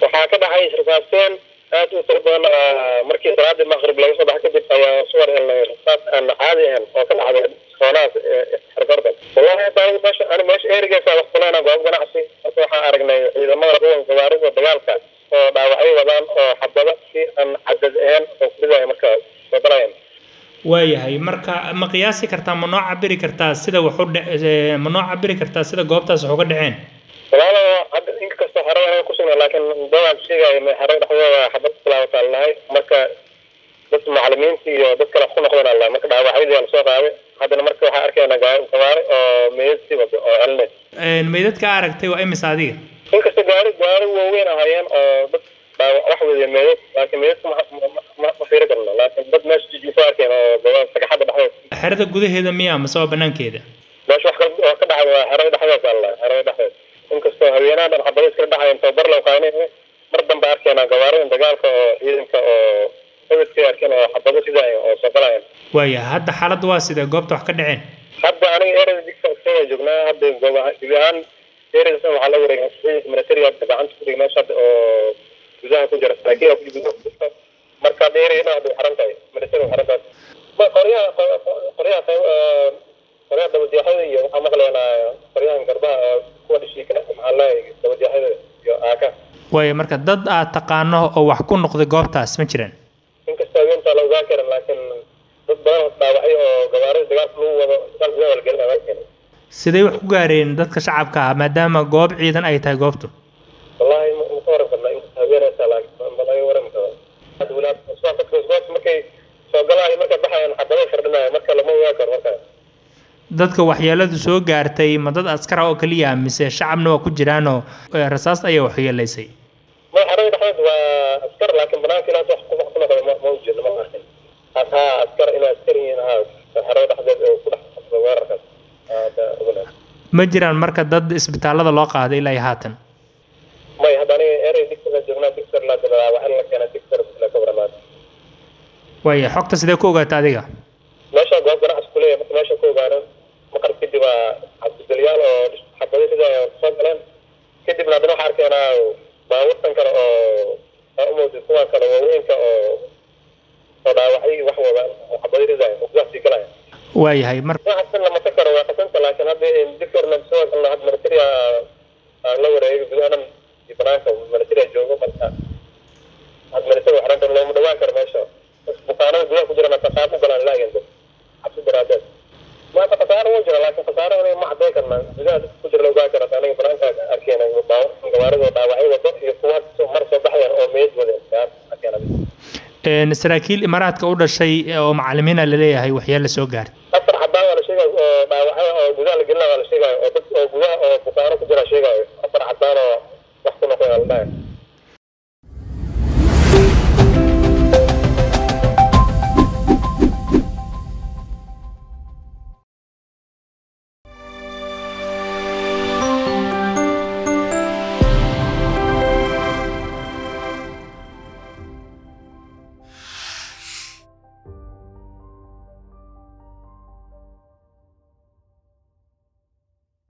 waxaa ka dhacay rasaaseen aad u tiro badan markii salaadii maqrib laga soo baxa kadib ayaa suwar helnay rasaas aan caadi ahayn oo ka dhacday soonahaas xergardan wallahi hadda aniga meesha ani meesha erigeesa wax kuleena goob ganacsi marka waxaan aragnay ciidamada kuwan gawaarida dagaalka oo dhaawacyo wadaan oo xabado si aan cadad ahayn oo kuridaya marka soo galayan waayahay marka ma qiyaasi kartaa ma noo cabiri kartaa sida wax u dhe ma noo cabiri kartaa sida goobtaas wax uga dhaceen walaalo hadda inkastoo xerada anaga kusugna laakiin dawaan sheegaya xerada dhexdooda xabad kulaabataan lahay marka dad macalimiinta iyo dad kale ku noqdeen alla marka dhaawacyadii aan soo qaaday haddana marka waxaa arkayna gawaari oo meydad sii wado oo celinays meydadka aragtay waa imis adiga inkastoo gaari gaari waaweyn ahaayeen oo dad dhaawac wax wadiya meydad laakiin meydadka ma ma fiiri karno laakiin dad meesha jijiifo arkeen oo sagaxadda dhexdeeda xerada gudaheeda miya mase waa banaankeeda meesha wax kale oo ka dhacay waa xerada dhexdeeda alla xerada dhexdeeda inkastoo haweenaha dhan xabado iskala dhacayan tababar loo qaanay mar dambe arkeenaa gawaaridan dagaalka oo ciidanka oo hebedkay arkeen oo xabado sidaay oo soo galayan waaya hadda xaaladda waa sidee goobta wax ka dhaceen hadda aniga ereda digsa iskaga joognaa hadda goob gebi ahaan eredas waxaa la wareegay ciidanka militariga gacanta ku dhigay meesha hadda oo gudaha ku jira saraakiil ku gudaha ku jirta marka hadda ereyada hadda way xiran tahay militariga xiran tahay ma qoryaha qoryaha qoryaha dabajeexada iyo waxaa maqlaynaa qoryahan garbaha kuwa dhishiika maxaa leeyahay dabajeexada iyo aaka waaya marka dad aad taqaano oo wax ku noqday goobtaas ma jiraan inkastoo haweentaa la ogaan karin laakiin dad badan dhaawacyo oo gawaarida dagaalka lagu wado dagaal gudaha waa la gelin ogaan karin sidee wax ku gaareen dadka shacabka ah maadaama goob ciidan ay tahay goobtu wallahi ma ka waran karna inkasta haweenaysa laakiin ma laga waran karo hadda walaad soo dadka goobta markay soo galaayo markay baxayaan xabado firdhinaya marka lama ogaan karo marka dadka waxyeeladu soo gaartay ma dad askar ah oo keliya mise shacabna waa ku jiraanoo rasaas ayaa waxyeelaysay ma xerada dhexdeed waa askar laakiin banaanka ilaas wax ku ku noqday ma u jeedno ma arkin haa askar inay askar yihiin haa xerada dhexdeed oo ku dhex qabsada weerarkaas ma jiraan marka dad isbitaallada loo qaaday ilaa iyo haatan may hadda aniga erey digsiga joognaa digser laa dilaa waxaa la keenaa digser la ka waramaad waaya xogta sidee ku ogaata adiga meesha goob ganacsi kuleeyahay marka meesha ku ogaano maqrib kadib waa cabdidalyaal oo xabado sida soo galeen kadibna haddana waxaa arkeenaa baabuurtan kale oo aa umowdid kuwa kale waaweynka oo oo dhaawacyo wax wada oo xabado ridaaya oo gudaha sii galaya waayahay mar waxasan lama ta karo waa qasanta laakiin hadda digserna sidoo kalena hadda militaria la wareegay gudaha dhan iyo banaanka militaria joogo marka hadda militari waxranta looma dhawaan karo meesha bukaanada gudaha ku jirana qasaab u galaan laageen dad cabsi daraadeed maanta khasaaro wuu jira laakiin khasaaro aniga ma cadday karna gudaha dadka ku jira la ogaan kara aniga banaanka arkeena gawaarida oo dhaawacyo wado iyo kuwa mar soo baxayan oo meed wadeen arkeena saraakiil imaaraadka u dhashay oo macalimiina laleeyahay waxyaala soo gaartay afar xabaan waa la sheegaya oo dhaawacyo oo gudaha la gelina waa la sheegaya oo dad oo gudaha oo